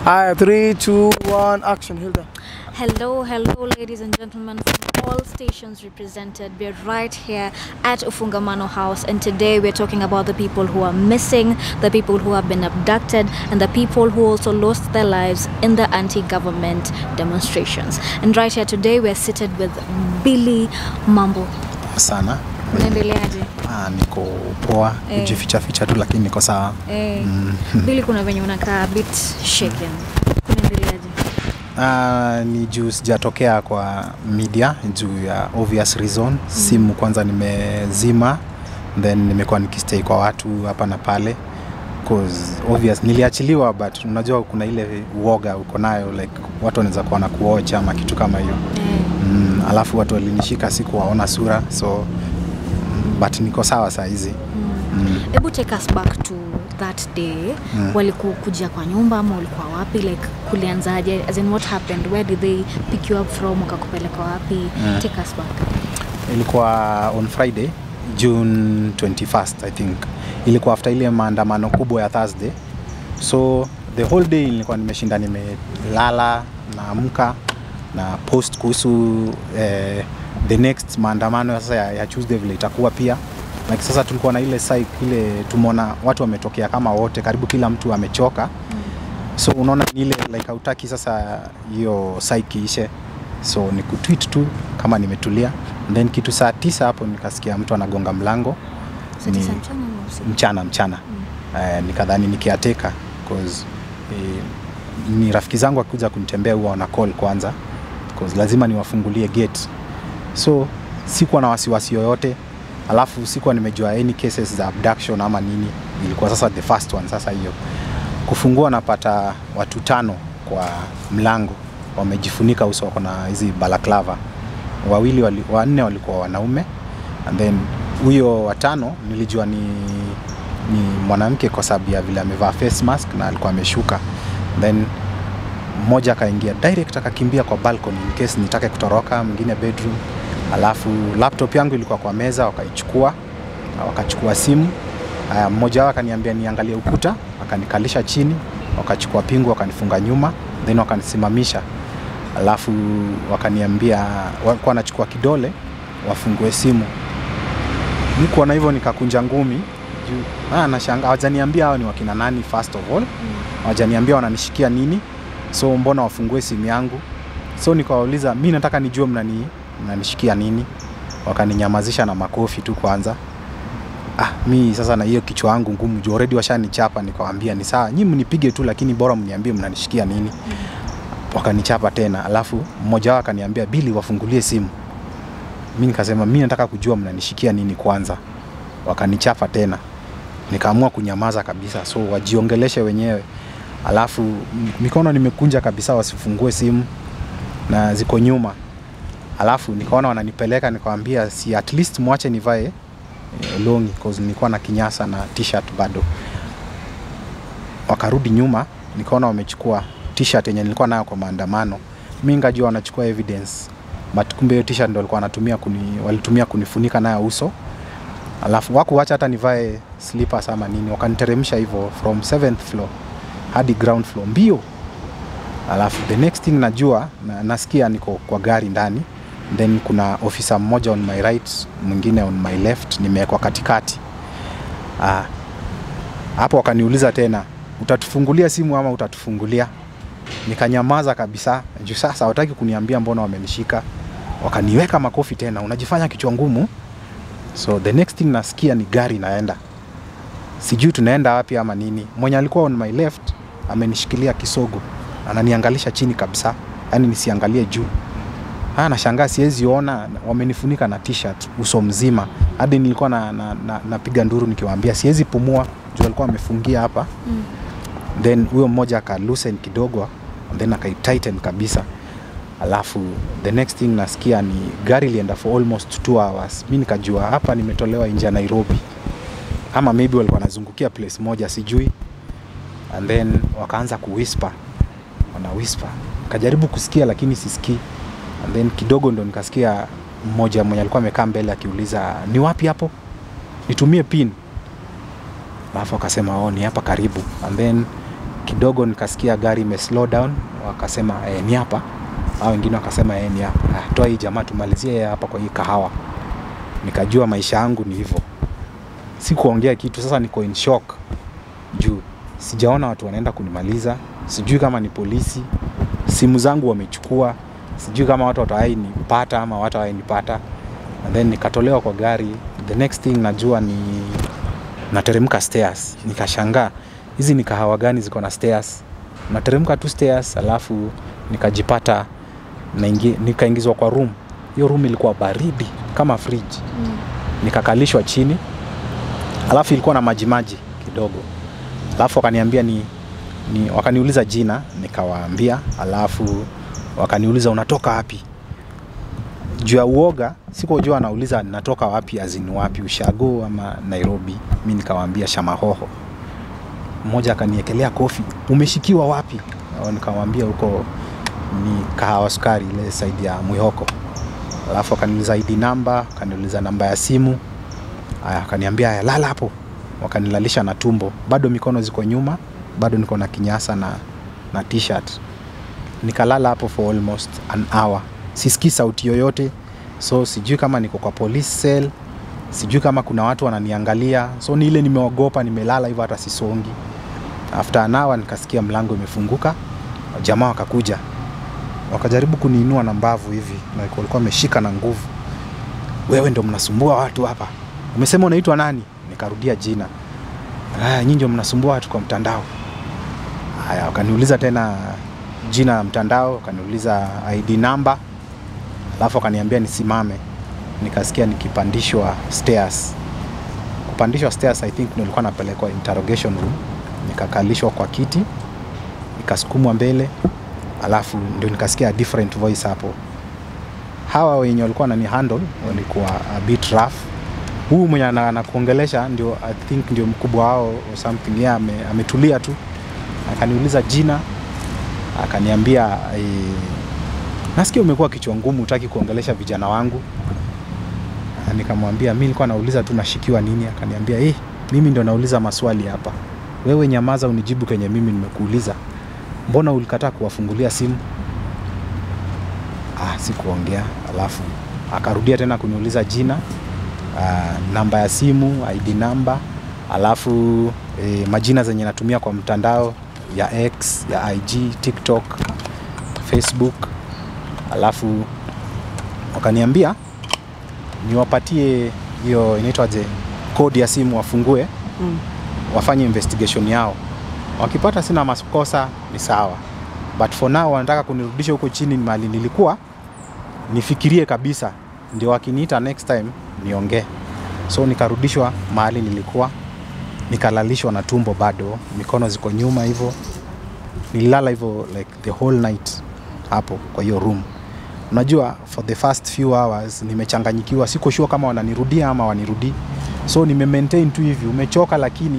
Aya, three, two, one, action, Hilda. Hello, hello, ladies and gentlemen from all stations represented. We're right here at Ufungamano House, and today we're talking about the people who are missing, the people who have been abducted, and the people who also lost their lives in the anti government demonstrations. And right here today, we're seated with Billy Mambo. sana Unaendeleaje? ah, niko poa Eh. kujificha ficha tu lakini niko sawa Eh, Billy, kuna venye unakaa a bit shaken. Unaendeleaje? ah, ni juu sijatokea kwa media juu ya obvious reason simu kwanza nimezima then nimekuwa nikistay kwa watu hapa na pale 'Cause obvious niliachiliwa but unajua kuna ile uoga uko nayo like watu wanaweza kuwa na kuocha ama kitu kama hiyo Eh. mm, alafu watu walinishika sikuwaona sura so mm, but niko sawa saa hizi mm. hebu take us back to that day Mm. walikukuja kwa nyumba ama ulikuwa wapi like kulianzaje as in what happened where did they pick you up from wakakupeleka wapi Mm. take us back ilikuwa on friday june 21st i think ilikuwa after ile maandamano kubwa ya thursday so the whole day nilikuwa nimeshinda nimelala naamka na post kuhusu eh, the next maandamano ya sasa ya, ya tuesday vile itakuwa pia like sasa tulikuwa na ile psych, ile tumeona watu wametokea kama wote karibu kila mtu amechoka so unaona ni ile like hautaki sasa hiyo psyche ishe so ni kutweet tu kama nimetulia And then kitu saa tisa hapo nikasikia mtu anagonga mlango Saa Ni- tisa mchana ama usiku? mchana mchana mm. uh, nikadhani nikiateka cause eh, ni rafiki zangu akikuja kunitembea huwa wana call kwanza cause lazima niwafungulie gate so sikuwa na wasiwasi yoyote alafu sikuwa nimejua any cases za abduction ama nini ilikuwa sasa the first one sasa hiyo kufungua napata watu tano kwa mlango wamejifunika uso wako na hizi balaklava wawili wali, wanne walikuwa wanaume and then huyo watano nilijua ni, ni mwanamke kwa sababu ya vile amevaa face mask na alikuwa ameshuka then mmoja akaingia direct akakimbia kwa balcony in case nitake kutoroka mwingine bedroom alafu laptop yangu ilikuwa kwa meza wakaichukua wakachukua simu Aya, mmoja wao akaniambia niangalie ukuta akanikalisha chini wakachukua pingu wakanifunga nyuma then wakanisimamisha alafu wakaniambia walikuwa wanachukua kidole wafungue simu mi kuona hivyo nikakunja ngumi juu ah, nashanga hawajaniambia hao ni wakina nani first of all hawajaniambia wananishikia nini so mbona wafungue simu yangu so nikawauliza mi nataka nijue mnani mnanishikia nini wakaninyamazisha na makofi tu kwanza ah, mi sasa na hiyo kichwa yangu ngumu juu already washanichapa nikawambia ni sawa nyi mnipige tu lakini bora mniambie mnanishikia nini wakanichapa tena alafu mmoja wao akaniambia bili wafungulie simu mi nikasema mi nataka kujua mnanishikia nini kwanza wakanichapa tena nikaamua kunyamaza kabisa so wajiongeleshe wenyewe alafu m- mikono nimekunja kabisa wasifungue simu na ziko nyuma alafu nikaona wananipeleka nikawambia si at least mwache nivae eh, longi cause nilikuwa na kinyasa na t-shirt bado wakarudi nyuma nikaona wamechukua t-shirt yenye nilikuwa nayo kwa maandamano mi ngajua wanachukua evidence but kumbe hiyo t-shirt ndo walikuwa wanatumia kuni, walitumia kunifunika nayo uso alafu wakuwacha hata nivae slippers ama nini wakaniteremsha hivyo from 7th floor hadi ground floor mbio alafu the next thing najua na, nasikia niko kwa gari ndani then kuna ofisa mmoja on my right mwingine on my left nimewekwa katikati ah, hapo wakaniuliza tena utatufungulia simu ama utatufungulia nikanyamaza kabisa juu sasa hawataki kuniambia mbona wamenishika wakaniweka makofi tena unajifanya kichwa ngumu so the next thing nasikia ni gari inaenda sijui tunaenda wapi ama nini mwenye alikuwa on my left amenishikilia kisogo ananiangalisha chini kabisa yani nisiangalie juu Ah, nashangaa siwezi ona wamenifunika na t-shirt uso mzima hadi nilikuwa na, na, na, napiga nduru nikiwaambia siwezi pumua juu alikuwa amefungia hapa Mm. then huyo mmoja aka loosen kidogo and then akaitighten kabisa alafu the next thing nasikia ni gari ilienda for almost two hours mi nikajua hapa nimetolewa nje ya nairobi ama maybe walikuwa wanazungukia place moja sijui and then wakaanza kuwhisper wana whisper kajaribu kusikia lakini sisikii and then kidogo ndo nikasikia mmoja mwenye alikuwa amekaa mbele akiuliza ni wapi hapo nitumie pin alafu akasema oh, ni hapa karibu and then kidogo nikasikia gari ime slow down wakasema eh, ni hapa au wengine wakasema eh, ni hapa ah, toa hii jamaa tumalizie hapa kwa hii kahawa nikajua maisha yangu ni hivyo sikuongea kitu sasa niko in shock juu sijaona watu wanaenda kunimaliza sijui kama ni polisi simu zangu wamechukua sijui kama watu watawai nipata ama watawai nipata and then nikatolewa kwa gari the next thing najua ni nateremka stairs nikashangaa hizi ni kahawa gani ziko na stairs nateremka tu stairs alafu nikajipata naingi- nikaingizwa kwa room hiyo room ilikuwa baridi kama fridge Mm. nikakalishwa chini alafu ilikuwa na majimaji kidogo alafu wakaniambia ni, ni wakaniuliza jina nikawaambia alafu wakaniuliza unatoka wapi juu ya uoga sikujua anauliza natoka wapi azini wapi ushago ama nairobi mi nikawaambia shamahoho mmoja akaniekelea kofi umeshikiwa wapi Au nikamwambia huko ni kahawa sukari ile saidi ya mwihoko alafu akaniuliza id namba akaniuliza namba ya simu aya akaniambia aya lala hapo wakanilalisha na tumbo bado mikono ziko nyuma bado niko na kinyasa na, na t-shirt nikalala hapo for almost an hour sisikii sauti yoyote so sijui kama niko kwa police cell sijui kama kuna watu wananiangalia so ni ile nimeogopa nimelala hivyo hata sisongi after an hour nikasikia mlango imefunguka jamaa wakakuja wakajaribu kuniinua na mbavu hivi na walikuwa wameshika na nguvu wewe ndo mnasumbua watu hapa umesema unaitwa nani nikarudia jina "Ah, nyinyi ndio mnasumbua watu kwa mtandao haya wakaniuliza tena jina la mtandao wakaniuliza id namba alafu wakaniambia nisimame nikasikia nikipandishwa stairs kupandishwa stairs i think ndio nilikuwa napelekwa interrogation room nikakalishwa kwa kiti nikasukumwa mbele alafu ndio nikasikia a different voice hapo hawa wenye walikuwa wanani handle walikuwa a bit rough huu mwenye ana- anakuongelesha ndio i think ndio mkubwa wao or something yeye ame, ametulia tu akaniuliza jina akaniambia e, nasikia umekuwa kichwa ngumu utaki kuongelesha vijana wangu Ah, nikamwambia mi nilikuwa nauliza tu nashikiwa nini akaniambia eh, mimi ndo nauliza maswali hapa wewe nyamaza unijibu kenye mimi nimekuuliza mbona ulikataa kuwafungulia simu ah, sikuongea alafu akarudia tena kuniuliza jina uh, namba ya simu id namba alafu eh, majina zenye natumia kwa mtandao ya x ya ig tiktok facebook alafu wakaniambia niwapatie hiyo inaitwaje kodi ya simu wafungue Mm. wafanye investigation yao wakipata sina makosa ni sawa but for now wanataka kunirudisha huko chini mahali nilikuwa nifikirie kabisa ndio wakiniita next time niongee so nikarudishwa mahali nilikuwa nikalalishwa na tumbo bado mikono ziko nyuma hivyo nililala hivyo like the whole night hapo kwa hiyo room unajua for the first few hours nimechanganyikiwa siko sure kama wananirudia ama wanirudii so nime maintain tu hivi umechoka lakini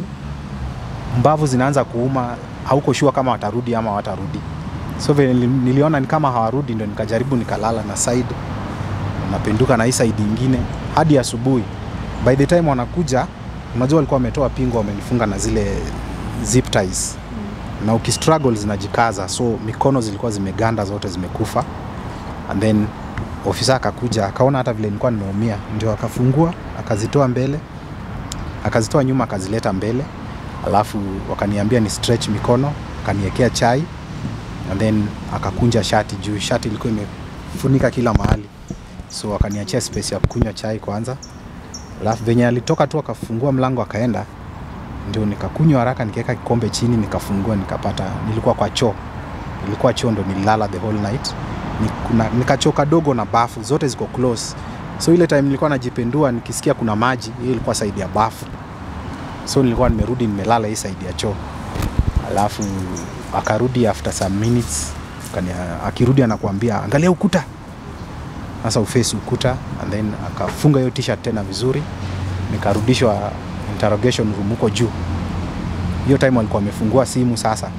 mbavu zinaanza kuuma hauko sure kama watarudi ama watarudi so vile nili- niliona ni kama hawarudi ndo nikajaribu nikalala na side napenduka na hii side ingine hadi asubuhi by the time wanakuja unajua walikuwa wametoa pingo wamenifunga na zile zip ties na ukistruggle zinajikaza so mikono zilikuwa zimeganda zote zimekufa and then ofisa akakuja akaona hata vile nilikuwa nimeumia ndio akafungua akazitoa mbele akazitoa nyuma akazileta mbele alafu wakaniambia ni stretch mikono akaniekea chai and then akakunja shati juu shati ilikuwa imefunika kila mahali so akaniachia space ya kunywa chai kwanza alafu venye alitoka tu akafungua mlango akaenda ndio nikakunywa haraka nikaweka kikombe chini nikafungua nikapata nilikuwa kwa choo nilikuwa choo ndo nililala the whole night Ni- kuna- nikachoo kadogo na bafu zote ziko close so ile time nilikuwa najipendua nikisikia kuna maji hiyo ilikuwa saidi ya bafu so nilikuwa nimerudi nimelala hii saidi ya choo alafu akarudi after some minutes akania- akirudi anakuambia angalia ukuta sasa ufesi ukuta and then akafunga hiyo t-shirt tena vizuri nikarudishwa interrogation room huko juu hiyo time walikuwa wamefungua simu sasa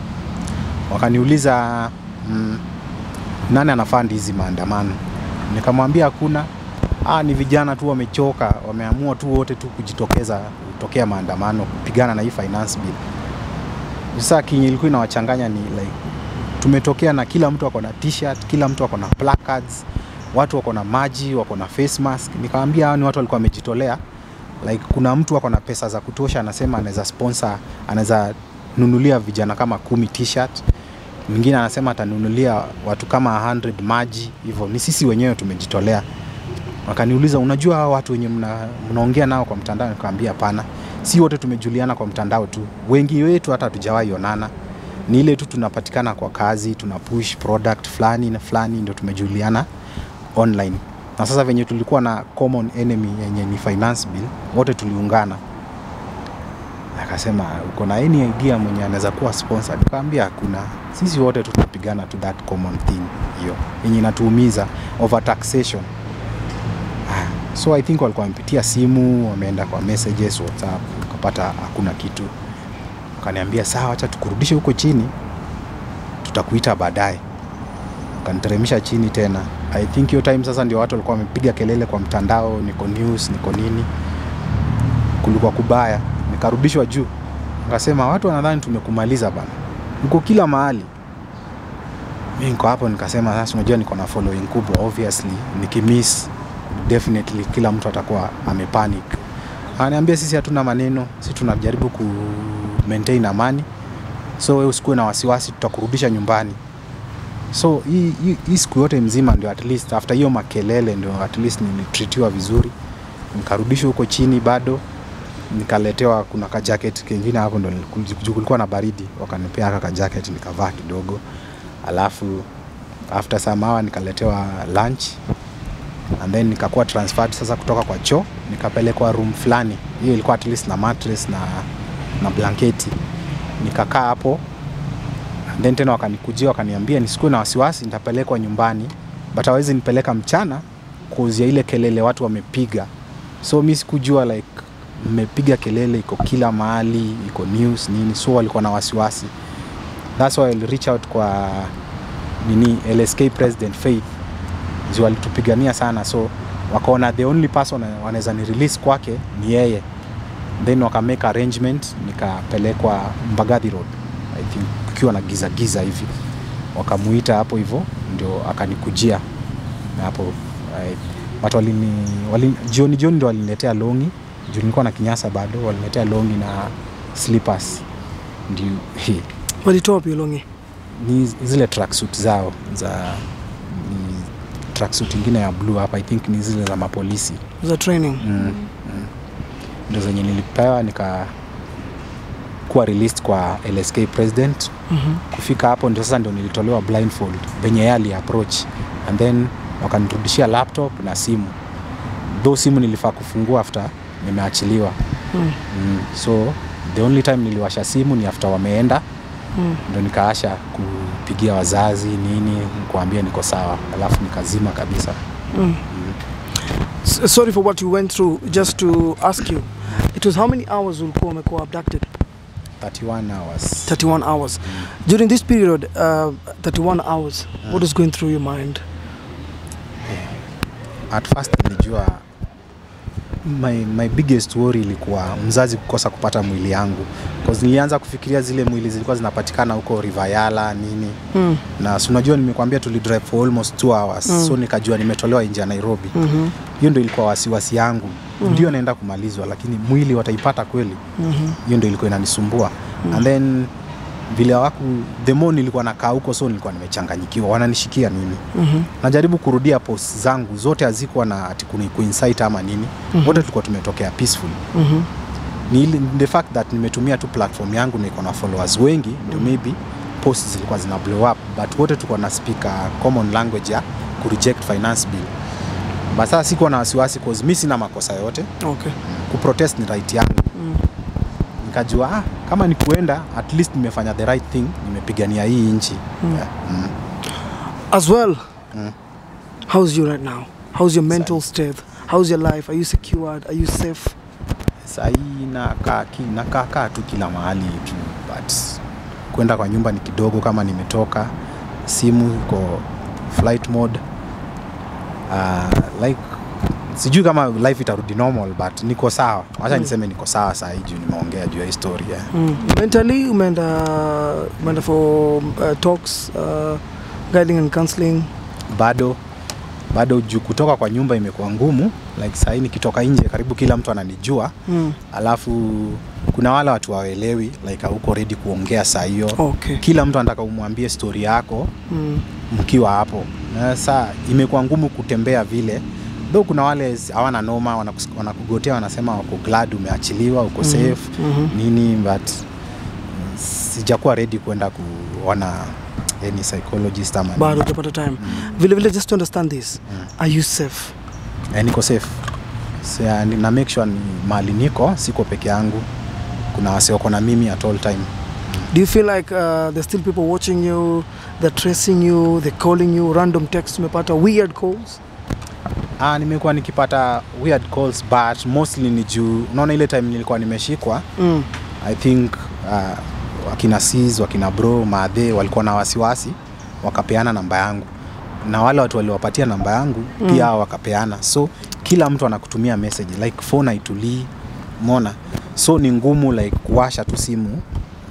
wakaniuliza mm, nani anafandi hizi maandamano nikamwambia hakuna ah, ni vijana tu wamechoka wameamua tu wote tu kujitokeza kutokea maandamano kupigana na hii finance bill sasa kinye ilikuwa inawachanganya ni like tumetokea na kila mtu ako na t-shirt kila mtu ako na placards watu wako na maji wako na face mask nikamwambia hao ni watu walikuwa wamejitolea like kuna mtu ako na pesa za kutosha anasema anaweza sponsor anaweza nunulia vijana kama kumi t-shirt mwingine anasema atanunulia watu kama 100 maji hivyo ni sisi wenyewe tumejitolea wakaniuliza unajua hao watu wenye mna, mnaongea nao kwa mtandao nikamwambia hapana si wote tumejuliana kwa mtandao tu wengi wetu hata hatujawahi onana ni ile tu tunapatikana kwa kazi tuna push product fulani na fulani ndio tumejuliana online na sasa venye tulikuwa na common enemy yenye ni finance bill wote tuliungana akasema uko na any idea mwenye anaweza kuwa sponsor nikamwambia hakuna sisi wote tutapigana to that common thing hiyo yenye inatuumiza over taxation Ah, so i think walikuwa wamepitia simu wameenda kwa messages whatsapp ukapata hakuna kitu wakaniambia sawa acha tukurudishe huko chini tutakuita baadaye kaniteremsha chini tena i think hiyo time sasa ndio watu walikuwa wamepiga kelele kwa mtandao niko news niko nini kulikuwa kubaya nikarudishwa juu akasema watu wanadhani tumekumaliza bana niko kila mahali mi niko hapo nikasema sasa unajua niko na following kubwa obviously nikimiss definitely kila mtu atakuwa amepanic ananiambia sisi hatuna maneno sisi tunajaribu ku maintain amani so wewe usikuwe na wasiwasi tutakurudisha nyumbani so hii- hii hii siku yote mzima ndio at least after hiyo makelele ndio at least nilitritiwa vizuri nikarudishwa huko chini bado nikaletewa kuna ka jacket kengine hapo ndo niliku- juu kulikuwa na baridi wakanipea haka ka jacket nikavaa kidogo alafu after some hour nikaletewa lunch and then nikakuwa transferred sasa kutoka kwa choo nikapelekwa room fulani hiyo ilikuwa at least na mattress na, na blanketi nikakaa hapo and then tena wakanikujia wakaniambia nisikuwe na wasiwasi nitapelekwa nyumbani but hawezi nipeleka mchana kuzia ile kelele watu wamepiga so mi sikujua like mmepiga kelele iko kila mahali iko news nini so walikuwa na wasiwasi thats why I'll reach out kwa nini lsk president faith juu walitupigania sana so wakaona the only person wanaweza ni release kwake ni yeye then waka make arrangement nikapelekwa mbagathi road i think kukiwa na giza giza hivi wakamuita hapo hivyo ndio akanikujia na hapo eh, but walini, walini, jioni jioni ndio waliniletea longi juu nilikuwa na kinyasa bado waliniletea longi na slippers ndio he, walitoa wapi longi ni zile tracksuit zao za ni tracksuit ingine ya blue hapa i think ni zile za mapolisi za training mm, mm. ndo zenye nilipewa nika kuwa released kwa lsk president Mhm. kufika hapo ndio sasa ndio nilitolewa blindfold venye yeye ali approach and then wakanirudishia laptop na simu though simu nilifaa kufungua after nimeachiliwa Mm. mm. so the only time niliwasha simu ni after wameenda Mm. ndo nikaasha kupigia wazazi nini kuambia niko sawa alafu nikazima kabisa Mm. S- sorry for what you went through just to ask you it was how many hours ulikuwa umekuwa abducted 31 hours 31 hours during this period uh, 31 hours what is going through your mind at first nilijua my, my biggest worry ilikuwa mzazi kukosa kupata mwili yangu cause nilianza kufikiria zile mwili zilikuwa zinapatikana huko Rivayala nini mm. na si unajua nimekwambia tulidrive for almost two hours Mm. so nikajua nimetolewa nje ya Nairobi mm-hmm. hiyo ndio ilikuwa wasiwasi yangu Mhm. ndio naenda kumalizwa lakini mwili wataipata kweli Mm-hmm. hiyo ndio ilikuwa inanisumbua and then vile waku the more nilikuwa nakaa huko so nilikuwa nimechanganyikiwa wananishikia nini Mm-hmm. najaribu kurudia post zangu zote hazikuwa na ati kuni- kuinsight ama nini Mhm. wote tulikuwa tumetokea peaceful Mm-hmm. ni ile- the fact that nimetumia tu platform yangu na iko na followers wengi ndio maybe post zilikuwa zina blow up but wote tulikuwa na speak a common language ya kureject finance bill but sasa sikuwa na wasiwasi cause mi sina makosa yote okay kuprotest ni right yangu mm. nikajua ah, kama ni kuenda at least nimefanya the right thing nimepigania hii nchi Mm. yeah. mm. as well Mm. how's you right now how's your mental state how's your life are you secured are you safe sahii nakaa ki- nakaa kaa tu kila mahali tu but kwenda kwa nyumba ni kidogo kama nimetoka simu iko flight mode uh, like sijui kama life itarudi normal but niko sawa wacha niseme niko sawa saa hii juu nimeongea juu ya historia Mm. Mentally, umeenda umeenda for uh, talks, uh, guiding and counseling. bado bado juu kutoka kwa nyumba imekuwa ngumu like sahii nikitoka nje karibu kila mtu ananijua Mm. alafu kuna wale watu waelewi like hauko ready kuongea saa hiyo Okay. kila mtu anataka umwambie story yako Mm. mkiwa hapo na saa imekuwa ngumu kutembea vile though kuna wale s- hawana noma wanakus- wanakugotea wanasema wako glad umeachiliwa uko Mhm. safe Mhm. nini but mm, sijakuwa ready kwenda kuona any psychologist ama nini. Bado utapata time. Vile vile just to understand this. Mm. Are you safe? Eh, niko safe so, ya, ni- na make sure ni mahali niko siko peke yangu kuna wase wako na mimi at all time Do you feel like uh, there's still people watching you, they're tracing you, they're calling you, random texts umepata, weird calls? ah, nimekuwa nikipata weird calls but mostly ni juu unaona ile time nilikuwa nimeshikwa Mm. i think uh, wakina sis wakina bro maadhe walikuwa na wasiwasi wakapeana namba yangu na wale watu waliwapatia namba yangu Mm. pia hao wakapeana so kila mtu anakutumia message like phone haitulii mona so ni ngumu like kuwasha tu simu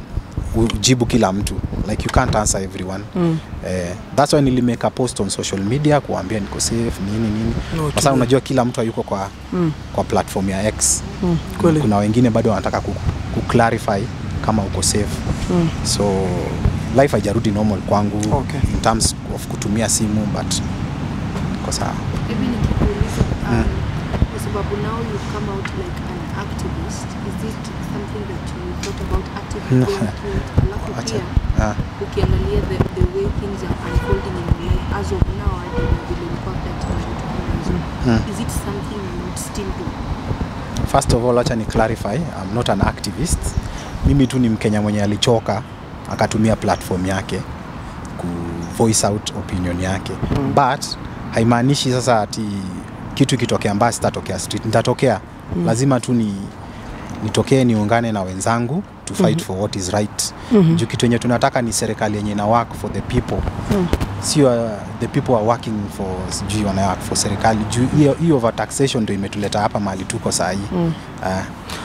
ujibu kila mtu like you can't answer everyone Mm. eh, that's why nilimake a post on social media kuambia niko safe nini nini Okay. kwa sababu unajua kila mtu hayuko kwa, Mm. kwa platform ya x Mm. Kweli. kuna wengine bado wanataka ku, ku clarify kama uko safe Mm. so life haijarudi normal kwangu Okay. in terms of kutumia simu but iko sawa Maybe nikikuuliza um, Mm. kwa sababu now you come out like an activist is it something that you thought about actively No. going through it alafu Acha. pia Ah, ukiangalia the, the way things are unfolding in your life as of now hadi na vile ulikuwa that na vitu kama hizo Mm. is it something you would still do first of all wacha ni clarify I'm not an activist mimi tu ni mkenya mwenye alichoka akatumia platform yake ku voice out opinion yake Mm. but haimaanishi sasa ati kitu ikitokea mbaya sitatokea street nitatokea Mm. lazima tu ni nitokee niungane na wenzangu to fight Mhm. for what is right Mhm. juu kitu yenye tunataka ni serikali yenye ina work for the people Mm. sio uh, the people are working for sijui wana work for serikali juu hiyo hiyo overtaxation ndio imetuleta hapa mahali tuko saa hii Mm. uh,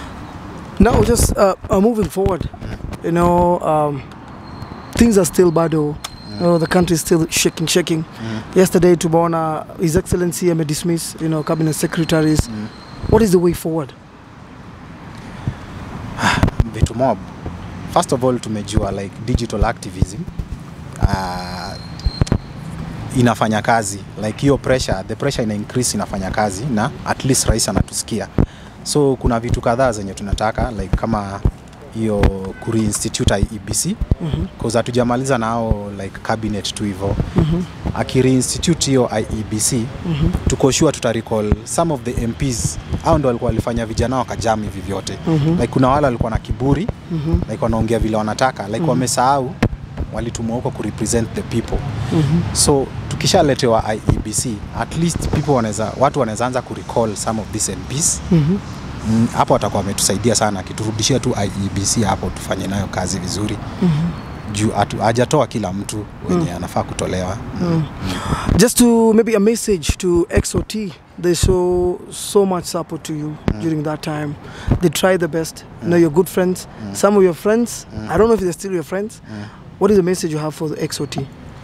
Now, just uh, uh, moving forward, you know, um, things are still bado. You know, the country is still shaking, shaking. mm, Yesterday, Tubona, His Excellency, I dismiss, you know, cabinet secretaries. mm. What is the way forward? vitu mob first of all tumejua like digital activism uh, inafanya kazi like hiyo pressure the pressure ina increase inafanya kazi na at least rais anatusikia so kuna vitu kadhaa zenye tunataka like kama hiyo kureinstitute IEBC Mhm. cause hatujamaliza nao like cabinet tu hivyo Mhm. akireinstitute hiyo IEBC Mhm. tuko sure tutarecall some of the MPs au ndo walikuwa walifanya vijana wakajam hivi vyote Mhm. like kuna wale walikuwa na kiburi Mhm. like wanaongea vile wanataka like Mhm. wamesahau walitumwa huko kurepresent the people Mhm. so tukishaletewa IEBC at least people wanaweza watu wanaweza anza kurecall some of these MPs Mhm. Mm, hapo watakuwa wametusaidia sana akiturudishia tu IEBC hapo tufanye nayo kazi vizuri Mhm. juu hatu- hajatoa kila mtu wenye anafaa kutolewa Mm. Just to maybe a message to XOT. They show so much support to you during that time. They try the best. You know, you're good friends. Some of your friends, I don't know if they're still your friends. What is the message you have for the XOT?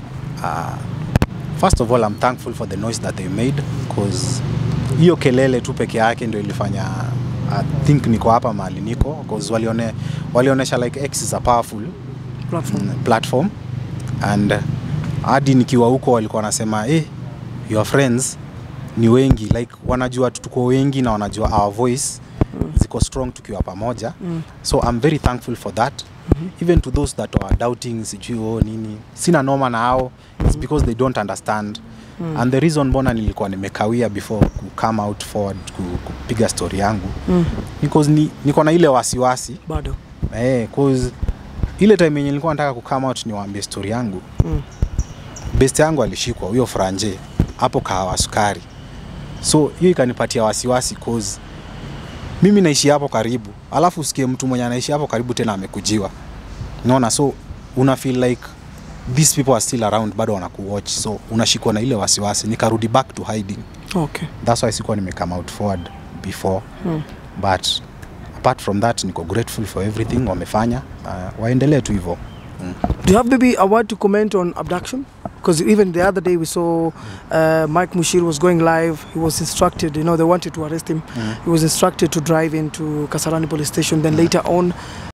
first of all I'm thankful for the noise that they made cause hiyo kelele tu peke yake ndio ilifanya I think niko hapa mahali niko cause walione, walionesha like X is a powerful Platform. mm, platform and hadi nikiwa huko walikuwa wanasema eh, your friends ni wengi like wanajua tu tuko wengi na wanajua our voice ziko strong tukiwa pamoja Mm. so I'm very thankful for that even to those that are doubting sijui oh, nini sina noma na hao it's because they don't understand Mm. and the reason mbona nilikuwa nimekawia before ku come out forward ku, kupiga story yangu Mm. because ni, niko na ile wasiwasi Bado. eh, cause ile time yenye nilikuwa nataka ku come out niwaambie story yangu Mm. best yangu alishikwa huyo franje hapo kahawa sukari so hiyo ikanipatia wasiwasi cause mimi naishi hapo karibu alafu usikie mtu mwenye anaishi hapo karibu tena amekujiwa unaona so una feel like these people are still around bado wanakuwatch so unashikwa na ile wasiwasi nikarudi back to hiding Okay. that's why sikuwa nime come out forward before Mm. but apart from that niko grateful for everything wamefanya uh, waendelee tu hivyo mm. Do you have maybe a word to comment on abduction? Because even the other day we saw uh, Mike Mushir was going live. He was instructed, you know, they wanted to arrest him. Mm. He was instructed to drive into Kasarani police station. Then later on,